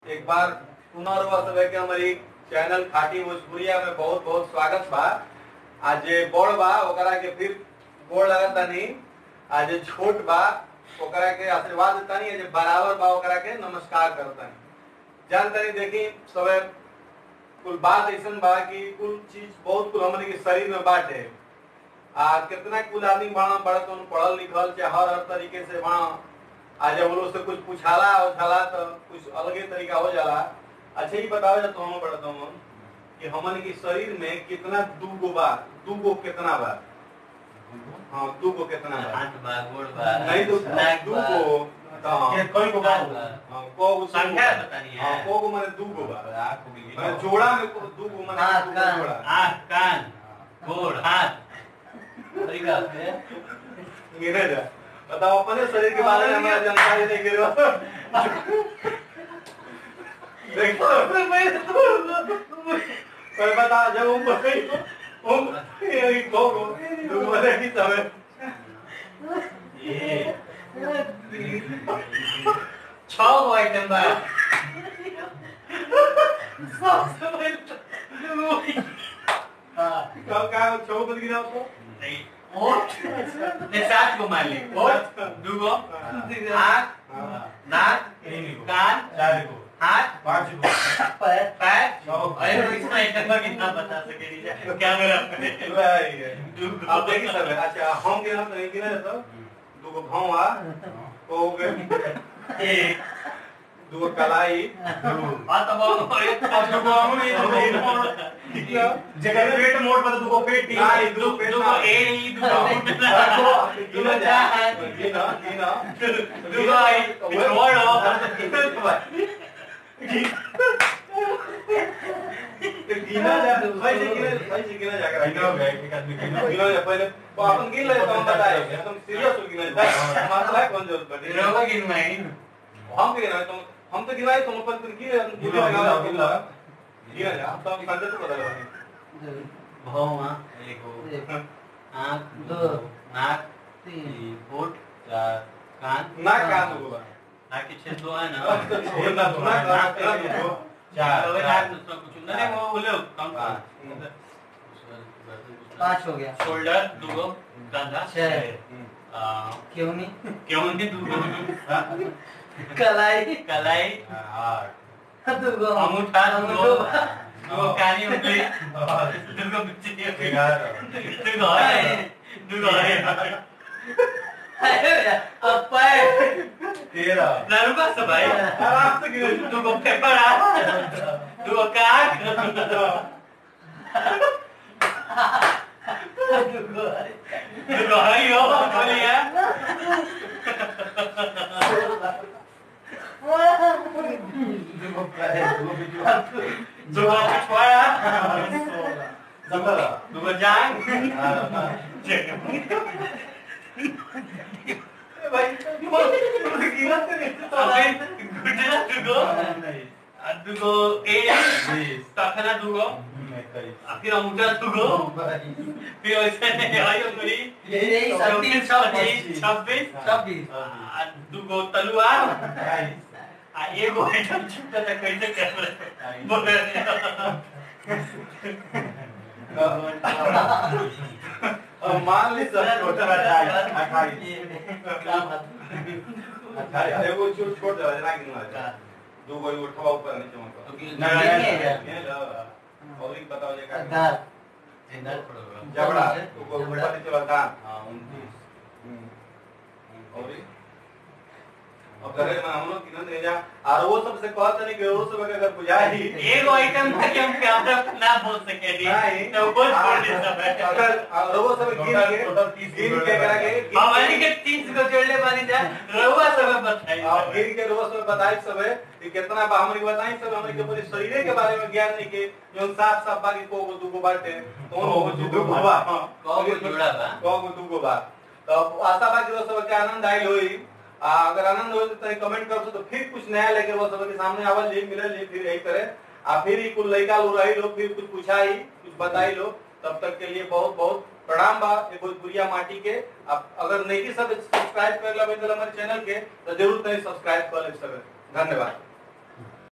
एक बार पुनर्वा सब के हमारी चैनल खाटी भोजपुरिया में बहुत बहुत स्वागत बा आज जे बड़ बा ओकरा के फिर गोड़ लगता नहीं आज जे छोट बा ओकरा के आशीर्वाद देता नहीं जे बराबर बा ओकरा के नमस्कार करता नहीं जानतानी देखी सबे कुल बात ऐसन बा कि कुल चीज बहुत कुल हमने के शरीर में बाटे आ कितना कुल आदमी बड़ा बड़ा तो पढ़ल लिखल चाहे हर हर तरीके से बड़ा आ जब लोग से कुछ पूछाला उछाला तो कुछ अलगे तरीका हो जाला अच्छा ये बताओ जा तो हम पढ़ता हूँ कि हमन के शरीर में कितना दूगो बा दूगो कितना बा हाँ दूगो कितना बा हाथ बा गोड़ बा नहीं तो नाक बा दूगो तो हाँ ये कोई को कान बात बा हाँ, को गो संख्या बतानी है। हाँ को गो माने दूगो बा आँख हो गई माने जोड़ा में को दूगो माने हाँ, दूगो कान। जोड़ा आँख कान गोड़ हाथ तरीका से गिने जा बताओ अपने शरीर के बारे में हमारा जानकारी नहीं गिरो देखो पर बता जब हम बताई हम ये को को दूगो माने की सब ये छह गो आइटम बा सबसे पहले हाँ का का छो बन गिरा आपको नहीं ओठ ने सात गो मान ली ओठ दू गो आँख नाक कान चार को हाथ पांच को पैर पैर छह गो। अरे तो इसमें आइटम का कितना बता सके नहीं क्या मेरा भाई अब देखिए सब अच्छा हम के हम नहीं गिना तो दूगो भौवा हो गए एक दूगो कलाई आ तो बहुत अब दुगो हम ये तो पेट मोड़ जगह पेट मोड़ पर दुगो पेट ना, ये दो पेट दुगो ना। ए नहीं दुगो गिना जा गिना गिना दुगो आई छोड़ो गिना जा भाई से गिना भाई से गिना जा कर गिना हो गया एक आदमी गिना गिना जा पहले वो अपन गिन ले तो हम बताए एकदम सीरियस हो गिना जा मतलब है कौन जरूरत बटे रोगो गिनवाई हम के गिना तुम हम तो गिनाए तुम अपन तुम गिने गिने लगा गिना गिना जा अब तो हम संजय तो बता रहे भौवा एगो आँख दो नाक तीन होठ चार कान ना कान होगा नाक के छेद दो है ना छोड़ना तो ना कान तेरा तो चार अबे नाक दूसरा कुछ नहीं वो बोले कम पाँच हो गया शोल्डर दूगो कंधा छह। आ, क्यों नहीं क्यों नहीं दूगो कलाई कलाई आठ दूगो अंगूठा दूगो अंगूठा। दूगो कानी उंगली दूगो बिच्ची ग्यारह दूगो है दूगो है अरे अब पैर तेरह नरुका सब भाई आराम से गिने दूगो फेफड़ा दूगो काक दूगो दूगो हरियो बोलिए दुगो पैर दुगो बिजू दूगो पिछवाड़ा सत्रह दूगो जांग भाई गिना तेरे अबे गुडला दूगो आ दूगो ए बीस तखना दूगो इक्कीस आ फिर अंगूठा दूगो फिर वैसे नहीं आयो गुरी यही छब्बीस छब्बीस छब्बीस छब्बीस आ दूगो तलवार बाईस आ एगो आइटम छूटा था कैसे कर रहे बोले अब मान ली सब छोटा अट्ठाईस अट्ठाईस अट्ठाईस एगो छोट छोट दे ना गिनवा जा दो गो उठवा ऊपर नीचे मत तो करो। नहीं, नहीं, नहीं, ये लो और एक बताओ जे का दाल जिंदल पड़ोगा जबड़ा दो गो ऊपर नीचे वाला दांत हाँ उनतीस और एक अब करे में हम लोग किधर नहीं जा और वो सबसे कहते नहीं कि वो सब के अगर बुझाई एगो आइटम था कि हम कैमरा पे ना बोल सके दी नहीं तो वो छोड़ दे सब अगर और वो सब गिन टोटल- के टोटल तीस गिन गो के करा के गिन हमारी के तीस को जोड़ ले पानी जा रहुआ सब बताइए और गिन के रोज में बताई सब है कि कितना बा हमरे बताई सब हमरे के पूरे शरीर के बारे में ज्ञान नहीं के जो साफ साफ बाकी को को दुगो बाटे कौन हो जो दुगो बा कौ गो जोड़ा बा? को को दुगो बा तो आशा बा कि वो सब के आनंद आइल होई आ, अगर आनंद हो तो कमेंट कर तो फिर कुछ नया लेके वो सब के सामने आवल जी मिले जी फिर यही करे आ फिर ही कुल लइका लो रही लो फिर कुछ पूछाई कुछ बताई लो तब तक के लिए बहुत बहुत प्रणाम बा ये भोजपुरिया माटी के आप अगर नहीं सब सब्सक्राइब कर ला हमारे चैनल के तो जरूर तनी सब्सक्राइब कर ले सब धन्यवाद